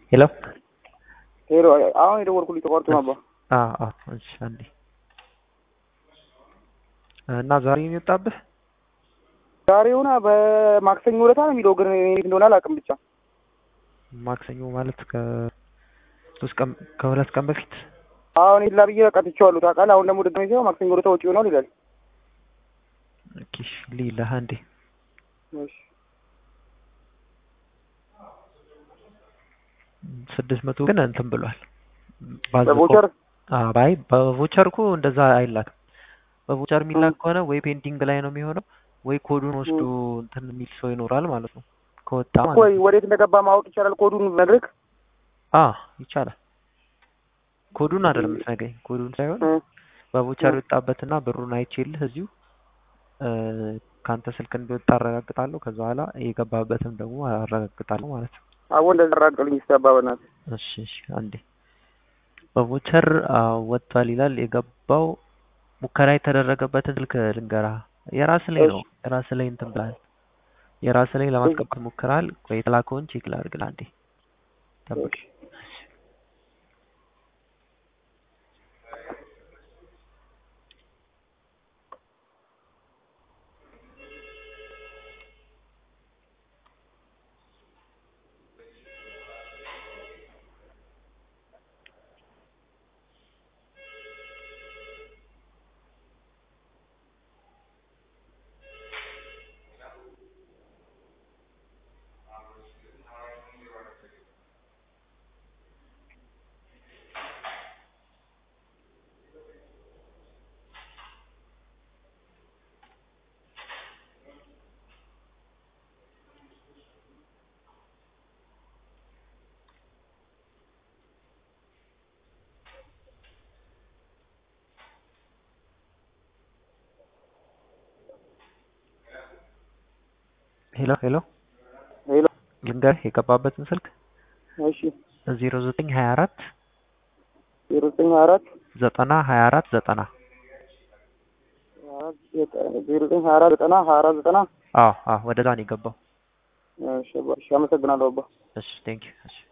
ሄሎ ሄሎ አሁን የደወልኩልኝ ተቋርጦ ነበር። አዎ አዎ እሺ አንዴ እና ዛሬ የሚወጣብህ ዛሬ ሆነ በማክሰኞ ዕለት ነው የሚለው ግን እንዴት እንደሆነ አላውቅም። ብቻ ማክሰኞ ማለት ከሶስት ቀን ከሁለት ቀን በፊት አሁን ይላ ብዬ በቃ ትቼዋለሁ ታውቃለህ። አሁን ደግሞ ድጋሜ ሲሆን ማክሰኞ ዕለት ወጪ ይሆናል ይላል። ኦኬ ሊላህ አንዴ እሺ ስድስት መቶ ግን እንትን ብሏል በቮቸር ባይ በቮቸር እኮ እንደዛ አይላክም። በቮቸር የሚላክ ከሆነ ወይ ፔንዲንግ ላይ ነው የሚሆነው ወይ ኮዱን ወስዶ እንትን የሚል ሰው ይኖራል ማለት ነው። ከወጣ ማለት ወይ ወዴት እንደገባ ማወቅ ይቻላል። ኮዱን ነግርህ አ ይቻላል። ኮዱን አይደለም የምትነግረኝ፣ ኮዱን ሳይሆን በቮቸር የወጣበትና ብሩን አይቼልህ እዚሁ ከአንተ ስልክ እንደወጣ አረጋግጣለሁ። ከዛ በኋላ የገባበትም ደግሞ አረጋግጣለሁ ማለት ነው። አቦ እንደዛ አራቅልኝ እስኪ አባ በእናትህ። እሺ እሺ አንዴ በቮቸር ወጥቷል ይላል። የገባው ሙከራ የተደረገበትን ስልክ ልንገራ። የራስ ላይ ነው የራስ ላይ እንትን ብላል። የራስ ላይ ለማስገባት ሞክራል። ቆይ የተላከውን ቼክ ላድርግ አንዴ ጠብቅ። ሄሎ ሄሎ ሄሎ ልንገርህ የገባበትን ስልክ እሺ ዜሮ ዘጠኝ ሀያ አራት ዜሮ ዘጠኝ ሀያ አራት ዘጠና ሀያ አራት ዘጠና ዜሮ ዘጠኝ ሀያ አራት ዘጠና ሀያ አራት ዘጠና አዎ አዎ ወደዛ ነው የገባው። እሺ አባ፣ እሺ አመሰግናለሁ አባ። እሺ ቴንክ ዩ እሺ